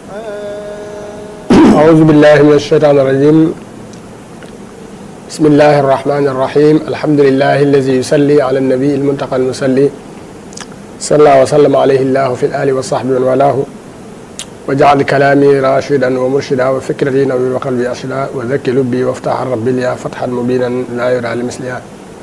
أعوذ بالله من الشيطان الرجيم بسم الله الرحمن الرحيم الحمد لله الذي يصلي على النبي المنتقى المصلي صلى الله وسلم عليه الله في الآل والصحب ومن والاه وجعل كلامي راشدا ومرشدا وفكرتي نوير وقلبي أرشدا وذكي لبي وافتح ربي لي فتحا مبينا لا يرى لمثلها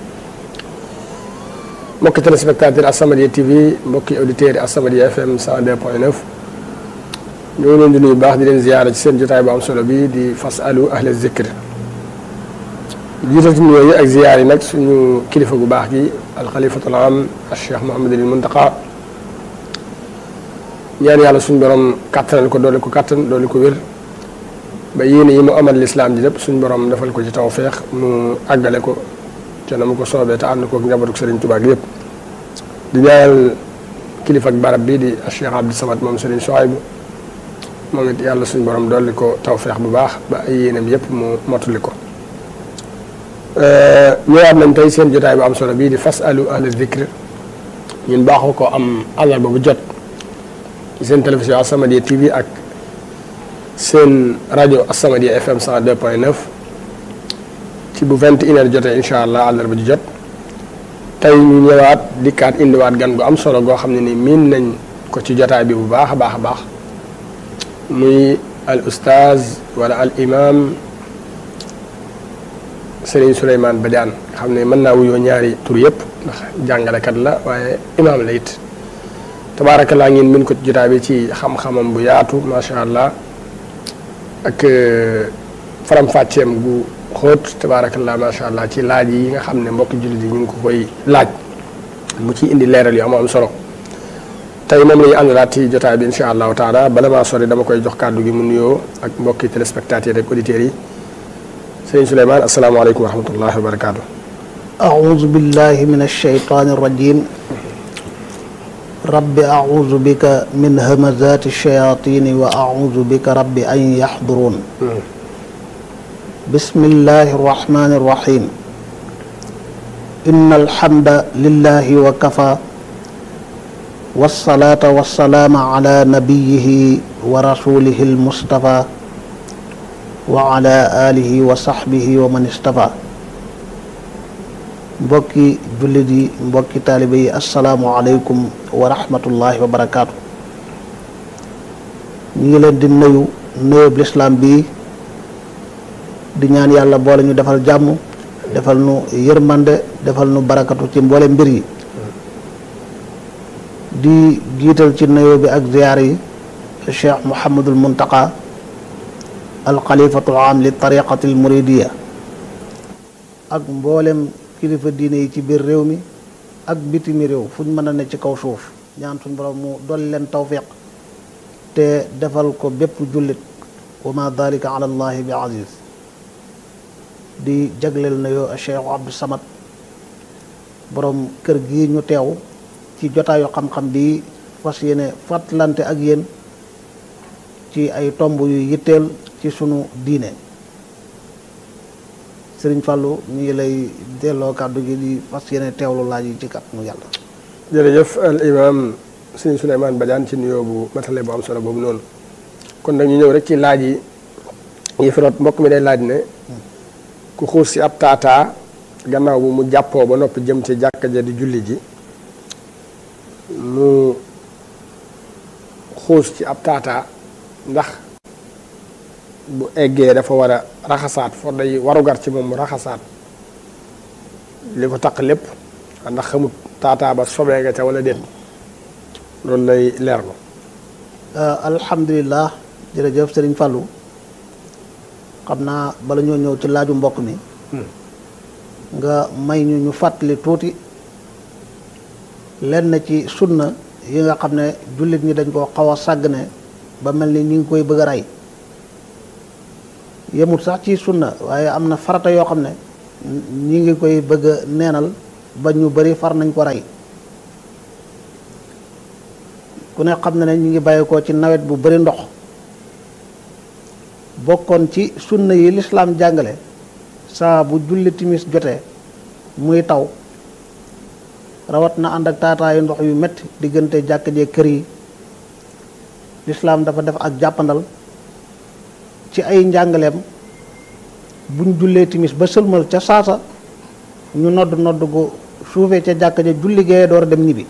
mbokki téléspectateur As-Samadiyya TV mbokki auditeurs yi As-Samadiyya FM 102.9 ñu ngi leen di nuyu baax di leen ziyaara ci seen jotaay bu am solo bi di fasalu ahla zikr jiital ci nuyoo yi ak ziyaar yi nag suñu kilifa gu baax gi alxalifatul am al cheikh Mouhamadul Muntaqa ñaan yàlla suñu borom kàttanal ko doole ko kàttan doole ko wér ba yéene yi mu amal lislaam ji lépp suñu borom defal ko ci tawfeex mu àggale ko te na mu ko soobee te ànd koog njabootu Serigne Touba gi yëpp di ñaanal kilifa ak barab bii di Cheikh Abdou Samad moom Serigne Souhaïbou moom it yàlla suñu borom dolli ko tawfeex bu baax ba ay yéenam yëpp mu motuli ko. ñëwaat nañ tey seen jotaay bu am solo bii di fasalu ahla zikr ñun baaxoo ko am àllarba bu jot ci seen télévision As-Samadiyya TV ak seen rajo As-Samadiyya FM 102.9. ci bu vingt une heure jotee incha allah àllarba ji jot tey ñu ñëwaat dikkaat indiwaat gan gu am solo goo xam ne ni miin nañ ko ci jotaay bi bu baax a baax a baax muy al ustaaz wala al imam Serigne Souleymane Badiane nga xam ne mën naa wuyoo ñaari tur yëpp ndax jàngalekat la waaye imaam la it tabaarakallaa ngeen min ko ci jotaay bi ci xam-xamam bu yaatu macha allah ak faram-fàcceem gu xóot tabaarakallah macha allah ci laaj yi nga xam ne mbokki jullit yi ñu ngi ko koy laaj mu ci indi leeral yu am am solo tey moom la ñu àndalaat ci jotaay bi incha allahu taala bala maa sori dama koy jox kàddu gi mu nuyoo ak mbokki téléspectateurs ak auditeurs yi sëñ Souleymane asalaamaaleykum wa rahmatullahi wa barakaatu. أعوذ بالله من الشيطان الرجيم رب أعوذ بك من همزات الشياطين وأعوذ بك رب أن يحضرون بسم الله الرحمن الرحيم إن الحمد لله وكفى والصلاة والسلام على نبيه ورسوله المصطفى وعلى آله وصحبه ومن اصطفى mbokki jullit yi mbokki taalibe yi asalaamualeykum wa rahmatullahi wa barakaatu ñu ngi leen di nuyu nuyub lislaam bi di ñaan yàlla boole ñu defal jàmm defal nu yërmande defal nu barakatu ci mboole mbir yi di jiital ci nuyoo bi ak ziyaar yi cheikh Mouhamadul Muntaqa alxalifatul am li tariqatil muridiya ak mboolem kilifa diine yi ci biir réew mi ak bitimi réew fu ñu mën a ne ci kaw suuf ñaan suñ borom mu dolli leen tawfiq te defal ko bépp jullit wa ma dalika ala allahi bi aziz di jagleel na yoo Cheikh Abdou Samad borom kër gi ñu teew ci jotaayu xam-xam bi fas yéene fàttalante ak yéen ci ay tomb yu yitteel ci sunu diine Sëriñ Fàllu ñu ngi lay delloo kàddu gi di fas yéene teewlu laaj yi ci kàttanu yàlla jërëjëf al imam Sëriñ Souleymane Badiane ci nuyoo bu matale bu am solo boobu noonu kon nag ñu ñëw rek ci laaj yi yi fi root mbokk mi day laaj ne ku xuus si ab taataa gannaaw bu mu jàppoo ba noppi jëm ci jàkka ja di julli ji mu xuus ci ab taataa ndax bu eggee dafa war a raxasaat foo day warugar ci moom mu raxasaat li ko taq lépp ndax xamut taataa ba sobee nga ca wala déet loolu lay leerlu alhamdulilah jërëjëf Sëriñ Fàllu xam naa bala ñoo ñëw ci laaju mbokk mi nga may ñu ñu fàttali tuuti lenn ci sunna yi nga xam ne jullit ñi dañ koo xaw a sàggane ba mel ni ñu ngi koy bëgg a rey yemut sax ci sunna waaye am na farata yoo xam ne ñi ngi koy bëgg a neenal ba ñu bari far nañ ko rey ku ne xam na ne ñu ngi bàyyi ko ci nawet bu bari ndox bokkoon ci sunna yi lislaam jàngale saa bu julli timis jotee muy taw rawat na ànd ak taataayu ndox yu metti diggante jàkk jee kër yi lislaam dafa def ak jàppandal ci ay njàngaleem buñ jullee timis ba sëlmal ca saasa ñu nodd nodd gu suufee ca jàkka ja julli gee door a dem ñibbi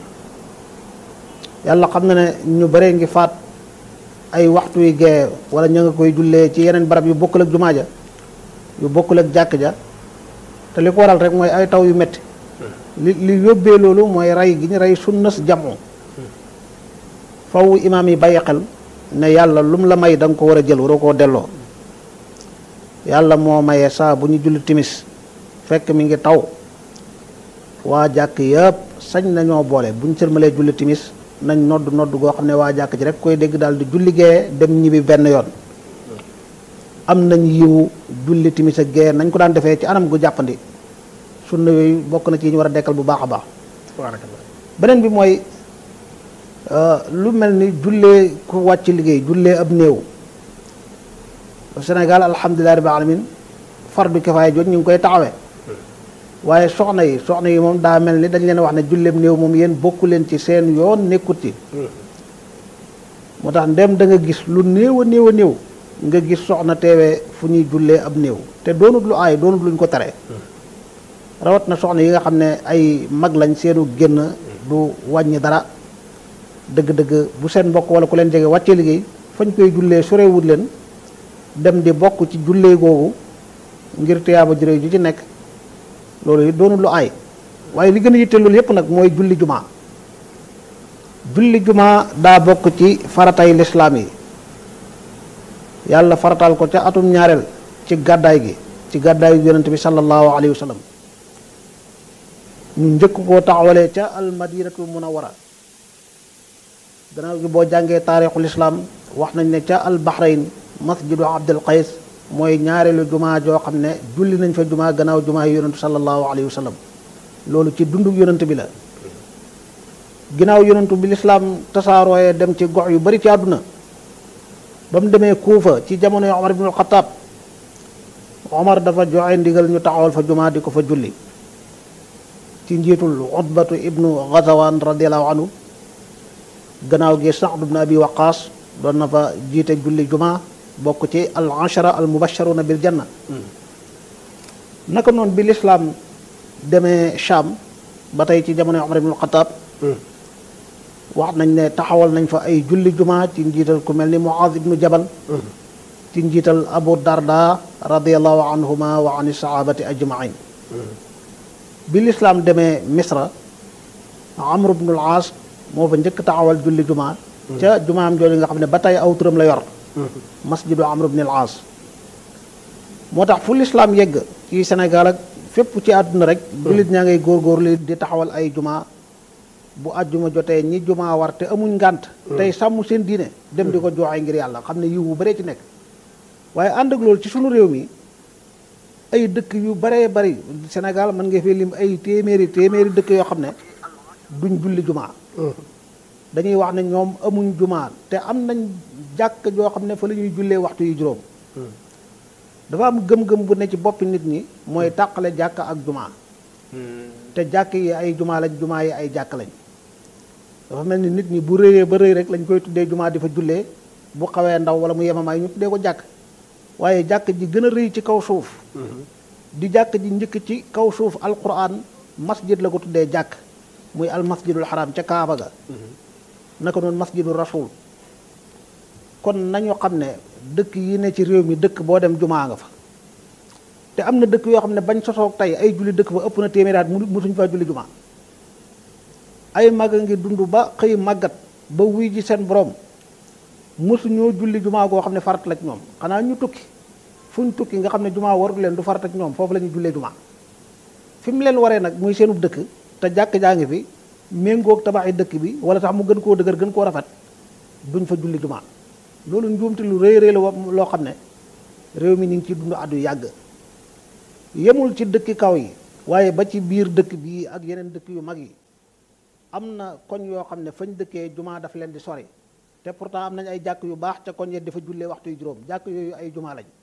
yàlla xam na ne ñu bare ngi faat ay waxtu yu gee wala ña nga koy jullee ci yeneen barab yu bokkul ak jumaa ja yu bokkul ak jàkk ja te li ko waral rek mooy ay taw yu metti li li yóbbee loolu mooy rey gi ñu rey sunnas jamu faw imaam yi bàyyi xel ne yàlla lu mu la may da nga ko war a jël waroo koo delloo yàlla moo maye saa bu ñu julli timis fekk mi ngi taw waa jàkk yëpp sañ nañoo boole bu ñu sërmalee julli timis nañ nodd nodd goo xam ne waa jàkk ji rek koy dégg daal di julli gee dem ñibbi benn yoon am nañ yiwu julli timis ak gee nañ ko daan defee ci anam gu jàppandi sunna yooyu bokk na ci yi ñu war a dekkal bu baax a baax tabarakallah beneen bi mooy lu mel ni jullee ku wàcc liggéey jullee ab néew Sénégal alhamdulilah rabbil alamin fardu kifaaya jot ñu ngi koy taxawee waaye soxna yi soxna yi moom daa mel ni dañ leen wax ne julleeb néew moom yéen bokku leen ci seen yoon nekkut ci moo tax ndem da nga gis lu néew a néew a néew nga gis soxna teewee fu ñuy jullee ab néew te doonut lu aay doonut luñ ko tere rawat na soxna yi nga xam ne ay mag lañ seenu génn du wàññi dara dëgg-dëgg bu seen mbokk wala ku leen jege wàccee liggéey fañ koy jullee sorewut leen dem di bokk ci jullee googu ngir tiyaaba juré ju ci nekk loolu it doonul lu aay waaye li gën a yitte loolu yépp nag mooy julli jumaa julli jumaa daa bokk ci faratay lislaam yi yàlla farataal ko ca atum ñaareel ci gàddaay gi ci gàddaayu yonent bi sallallahu alayhi wa sallam ñu njëkk koo taxawalee ca al madinatul munawara gannaaw gi boo jàngee taarixul islaam wax nañ ne ca al bahrain masjidu abdul qays mooy ñaareelu jumaa joo xam ne julli nañ fa jumaa gannaaw jumaa yi yonentu sallallahu alayhi wa sallam loolu ci dundug yonent bi la ginnaaw yonentu bi lislaam tasaarooyee dem ci gox yu bari ci àdduna ba mu demee kuufa ci jamono yi omar ibnul xataab omar dafa joxe ndigal ñu taxawal fa jumaa di ko fa julli ci njiitul utbatu ibnu gazawaan radiallahu anhu gannaaw gi saad ibnu abi waqaas doon na fa jiite julli jumaa bokk ci al ashara al mubasharuna bil janna naka noonu bi lislaam demee Cham ba tey ci jamono Omar ibnul Xataab wax nañ ne taxawal nañ fa ay julli jumaa ci njiital ku mel ni Muaz ibnu Jabal ci njiital Abu Darda radiallahu anhuma wa an sahabati ajmain bi lislaam demee Misra Amr ibnul Aas moo fa njëkk taxawal julli jumaa ca jumaam jooju nga xam ne ba tey aw turam la yor masjidu amr ibn al aas moo tax fu lislaam yegg ci Sénégal ak fépp ci àdduna rek jullit ñaa ngay góorgóorlu di taxawal ay juma bu àjjuma jotee ñi juma war te amuñ ngànt tey sàmm seen diine dem di ko joxe ngir yàlla xam ne yiw bu baree ci nekk waaye ànd ak loolu ci sunu réew mi ay dëkk yu baree bari Sénégal mën nga fee lim ay téeméeri téeméeri dëkk yoo xam ne duñ julli juma dañuy wax ne ñoom amuñ jumaa te am nañ jàkk joo xam ne fa la ñuy jullee waxtu yu juróom dafa am gëm-gëm bu ne ci boppi nit ñi mooy tàqale jàkk ak jumaa te jàkk yi ay jumaa lañ jumaa yi ay jàkk lañ dafa mel ni nit ñi bu rëyee ba rëy rek lañ koy tuddee jumaa di fa jullee bu xawee ndaw wala mu yemamaay ñu tuddee ko jàkk waaye jàkk ji gën a rëy ci kaw suuf di jàkk ji njëkk ci kaw suuf alquran masjid la ko tuddee jàkk muy al masjidul haram ca Kaaba ga naka noonu masjidu rasul kon nañu xam ne dëkk yi ne ci réew mi dëkk boo dem jumaa nga fa te am na dëkk yoo xam ne bañ sosoog tey ay julli dëkk fa ëpp na téeméeri at mu musuñ faa julli jumaa ay mag a ngi dund ba xëy màggat ba wuy ji seen borom mosuñoo julli jumaa goo xam ne farat la ci ñoom xanaa ñu tukki fu ñu tukki nga xam ne jumaa warul leen du farat ak ñoom foofu la ñuy jullee jumaa fi mu leen waree nag muy seenub dëkk te jàkk jaa ngi fi méngoog tabaxi dëkk bi wala sax mu gën koo dëgër gën koo rafet duñ fa julli jumaa loolu njuumte lu rëy rëy la loo xam ne réew mi ñu ngi ciy dund addu yàgg yemul ci dëkki kaw yi waaye ba ci biir dëkk bii ak yeneen dëkk yu mag yi am na koñ yoo xam ne fañ dëkkee jumaa daf leen di sori te pourtant am nañ ay jàkk yu baax ca koñ ya dafa jullee waxtu yu juróom jàkk yooyu ay jumaa lañ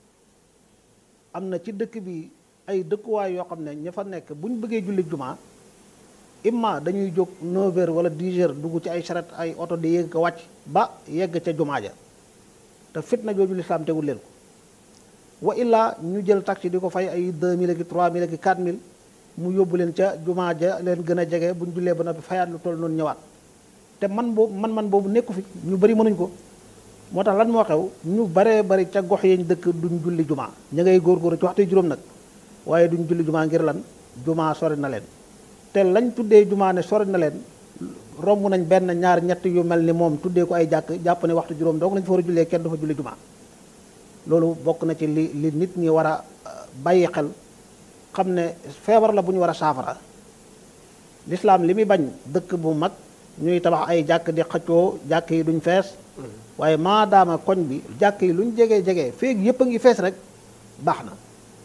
am na ci dëkk bi ay dëkkuwaay yoo xam ne ña fa nekk bu ñu bëggee julli jumaa imma dañuy jóg 9 heures wala 10 heures dugg ci ay charrette ay oto di yéeg ko wàcc ba yegg ca jumaa ja te fitna jooju lislaam tegul leen ko wa illaa ñu jël taxi di ko fay ay 2000 ak 3000 ak 4000 mu yóbbu leen ca jumaa ja leen gën a jege bu ñu jullee ba noppi fayaat lu toll noonu ñëwaat te man boobu man man boobu nekku fi ñu bari mënuñ ko moo tax lan moo xew ñu baree bari ca gox yañ dëkk duñ julli jumaa ña ngay góorgóorlu ci waxtu juróom nag waaye duñ julli jumaa ngir lan jumaa sori na leen te lañ tuddee jumaa ne sori na leen romb nañ benn ñaar ñett yu mel ni moom tuddee ko ay jàkk jàpp ne waxtu juróom donc lañ fa war a jullee kenn du fa julli jumaa loolu bokk na ci li li nit ñi war a bàyyi xel xam ne feebar la bu ñu war a saafara lislaam li muy bañ dëkk bu mag ñuy tabax ay jàkk di xëccoo jàkk yi duñ fees waaye maadaama koñ bi jàkk yi luñ jege jege feeg yépp a ngi fees rek baax na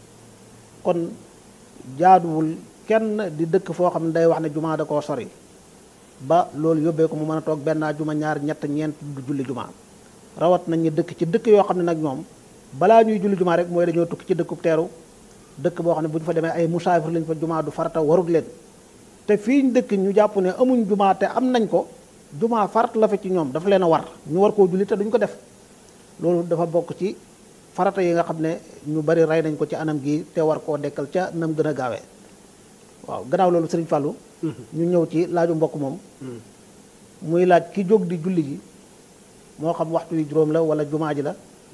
kon jaaduwul kenn di dëkk foo xam ne day wax ne jumaa da koo sori ba loolu yóbbee ko mu mën a toog benn juma ñaar ñett ñeent du julli jumaa rawat nañ ñu dëkk ci dëkk yoo xam ne nag ñoom balaa ñuy julli jumaa rek mooy dañoo tukki ci dëkkub teeru dëkk boo xam ne bu ñu fa demee ay musaafir lañ fa jumaa du farata warut leen te fii ñu dëkk ñu jàpp ne amuñ jumaa te am nañ ko jumaa farata la fa ci ñoom dafa leen a war ñu war koo julli te duñ ko def loolu dafa bokk ci farata yi nga xam ne ñu bari rey nañ ko ci anam gi te war koo dekkal ca nam gën a gaawee waaw gannaaw loolu sëriñ Fallou ñu ñëw ci laaju mbokk moom muy laaj ki jóg di julli ji moo xam waxtu wi juróom la wala jumaa ji la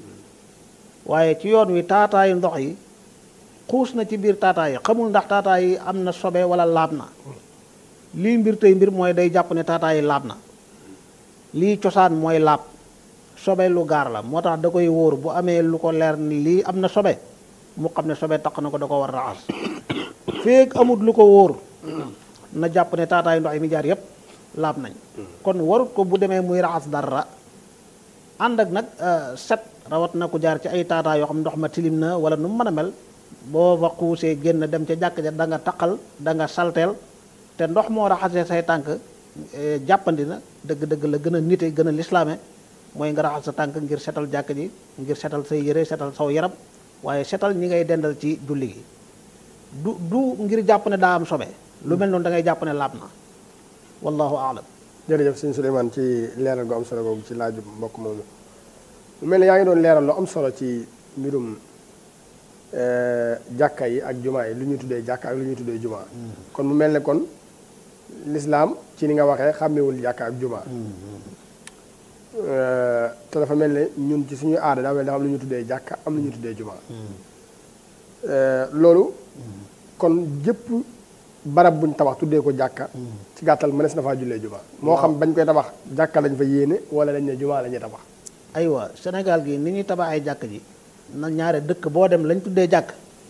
waaye ci yoon wi taataayu ndox yi xuus na ci biir taataay yi xamul ndax taataay yi am na sobe wala laab na lii mbir tey mbir mooy day jàpp ne taataay yi laab na lii cosaan mooy laab sobe lu gaar la moo tax da koy wóor bu amee lu ko leer ni lii am na sobe mu xam ne sobe taq na ko da ko war raxas feek amut lu ko wóor na jàpp ne taataayu ndox yi mi jaar yépp laab nañ kon warut ko bu demee muy raxas dara ànd ak nag set rawat na ku jaar ci ay taataa yoo xam ndox ma tilim na wala nu mu mën a mel boo fa xuusee génn dem ca jàkk ja da nga taqal da nga salteel te ndox moo raxasee say tànk jàppandi na dëgg-dëgg la gën a nite gën a lislaame mooy nga raxas sa tànk ngir setal jàkk ji ngir setal say yére setal saw yaram waaye setal ñi ngay dendal ci julli gi du du ngir jàpp ne daa am sobe lu mel noonu da ngay jàpp ne laab na wallahu aalam jërëjëf sëñ Souleymane ci leeral gu am solo googu ci laaju mbokk moomu mu mel ne yaa ngi doon leeral lu am solo ci mbirum jàkka yi ak jumaa yi lu ñuy tuddee jàkka ak lu ñuy tuddee jumaa kon mu mel ne kon lislaam ci ni nga waxee xàmmewul jàkka ak jumaa te dafa mel ne ñun ci suñu aada daa mel dafa am lu ñuy tuddee jàkka am lu ñuy tuddee jumaa loolu kon jëpp barab buñ tabax tuddee ko jàkka ci gàttal mënees na faa jullee jumaa moo xam bañ koy tabax jàkka lañ fa yéene wala dañ ne jumaa la ñuy tabax aywa Sénégal gi ni ñuy tabaxee jàkk ji na ñaare dëkk boo dem lañ tuddee jàkk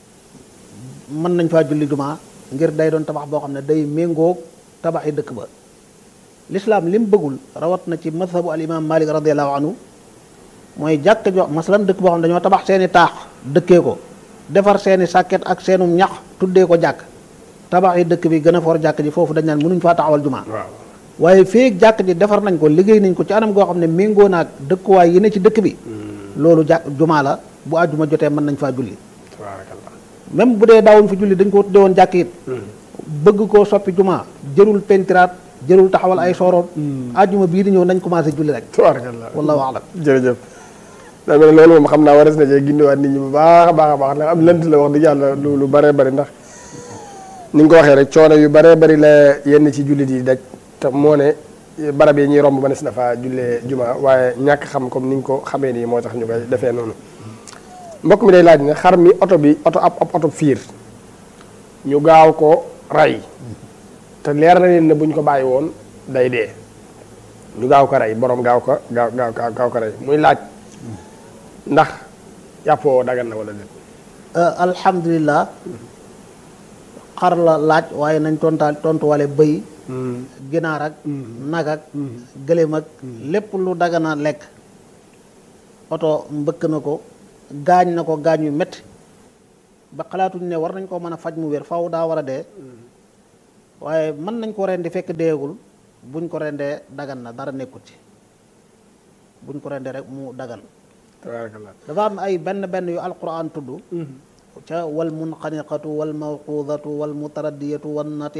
mën nañ faa julli jumaa ngir day doon tabax boo xam ne day méngoog tabaxi dëkk ba lislaam li mu bëggul rawat na ci mazhabu al imam malik radiallahu anhu mooy jàkk jo masalan dëkk boo xam ne dañoo tabax seeni taax dëkkee ko defar seeni sàkket ak seenum ñax tuddee ko jàkk tabax yi dëkk bi gën a for jàkk ji foofu dañ naan mënuñ faa taxawal jumaa waaye feeg jàkk ji defar nañ ko liggéey nañ ko ci anam goo xam ne méngoo naag dëkkuwaay yi ne ci dëkk bi loolu jàkk jumaa la bu àjjuma jotee mën nañ faa julli même bu dee daawuñ fa julli dañ ko tuddee woon jàkk it bëgg koo soppi jumaa jërul pentiraat jërul taxawal ay sooroon àjjuma bii di ñëw nañ commencé julli rek tabarakallah wallahu alam jërëjëf daa mel ne loolu moom xam naa wares na cee gindiwaat nit ñi bu baax a baax a baax ndax am lënt la wax dëgg yàlla lu lu bare bari ndax ni nga ko waxee rek coono yu bare bari la yenn ci jullit yi daj te moo ne barab yi ñuy romb mënees na fa jullee juma waaye ñàkk xam comme ni nga ko xamee nii moo tax ñu koy defee noonu mbokk mi day laaj ne xar mi oto bi oto ab ab oto fiir ñu gaaw ko rey te leer na leen ne buñ ko bàyyi woon day dee ñu gaaw ko rey borom gaaw ko gaaw gaaw gaaw ko rey muy laaj ndax yàppoo dagan na wala déet alhamdulilah xar la laaj waaye nañ tontaal tontuwale bëy ginaar ak nag ak gëléem ak lépp lu dagana lekk oto mbëkk na ko gaañ na ko gaañ yu métti ba xalaatuñ ne war nañ koo mën a faj mu wér faw daa war a dee waaye mën nañ ko rendi fekk deegul buñ ko rendee dagan na dara nekkut ci buñ ko rendee rek mu dagan tabarakallah dafa am ay benn benn yu alquran tudd ca wal munqaniqatu wal mawqudatu wal mutaraddiyatu wan nati